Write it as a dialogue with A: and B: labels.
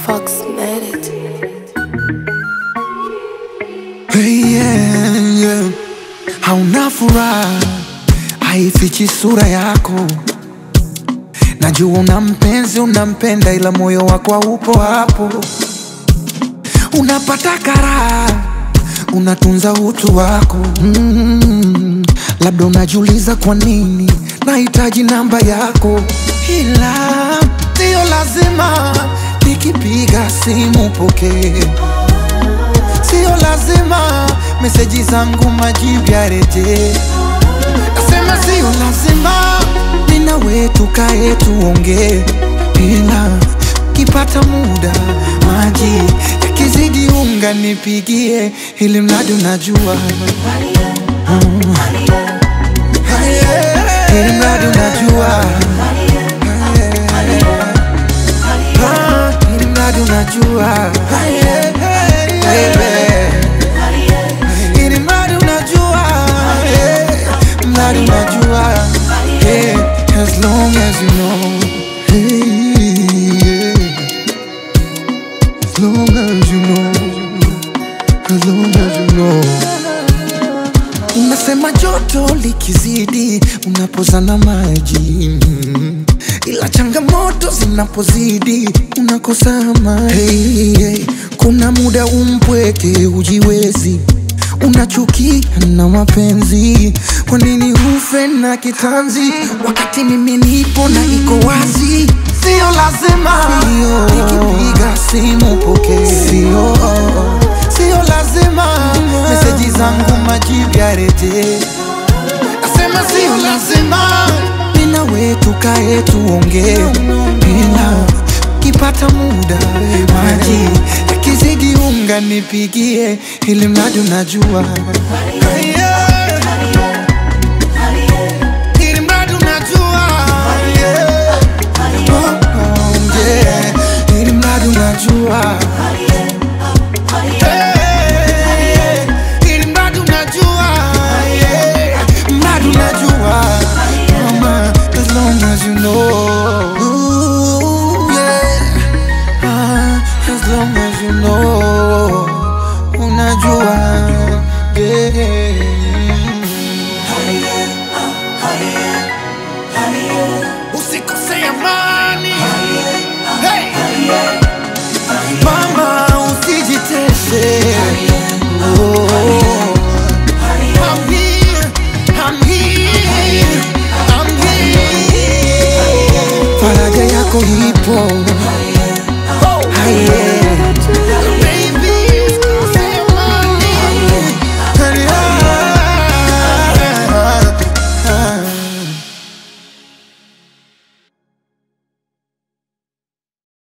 A: Fox made it.
B: Hey, yeah, yeah. Hauna furaha, haifichi sura yako. Najua una mpenzi, unampenda, ila moyo wako haupo hapo. Unapata karaha, unatunza utu wako mm. Labda unajiuliza kwa nini nahitaji namba yako, ila sio lazima nikipiga simu pokee Sio lazima meseji zangu majibu yarejee. Nasema sio lazima mimi na wewe tukae tuongee, ila kipata muda maji yakizidi unga nipigie, ili mradi unajua Mm. ili mradi unajua Ah, ili mradi unajua Baby. Ili mradi unajua eh, mradi unajua eh, as long as you know hey, yeah. as long as you know as long as you know Unasema joto likizidi unapozana maji mm. ila changamoto zinapozidi unakosa amani. Hey, hey. Kuna muda umpweke ujiwezi, unachukia na mapenzi. Kwa nini ufe na kitanzi wakati mimi nipo na iko wazi? Sio lazima nikipiga simu pokee, sio sio lazima meseji zangu majibu yarejee. Nasema sio lazima mimi na wewe tukae tuongee, ila kipata muda maji yakizidi unga nipigie, ili mradi unajua Yeah. Ili mradi unajua Yeah. Oh, oh, yeah. Ili mradi unajua Hey, ili mradi unajua yeah. Mradi unajua Mama, as long as you know Ooh, yeah. Ah, as long as you know Unajua yeah. Usikose amani hey. Mama usijitese oh. I'm here, I'm here, I'm here. Faraja yako ipo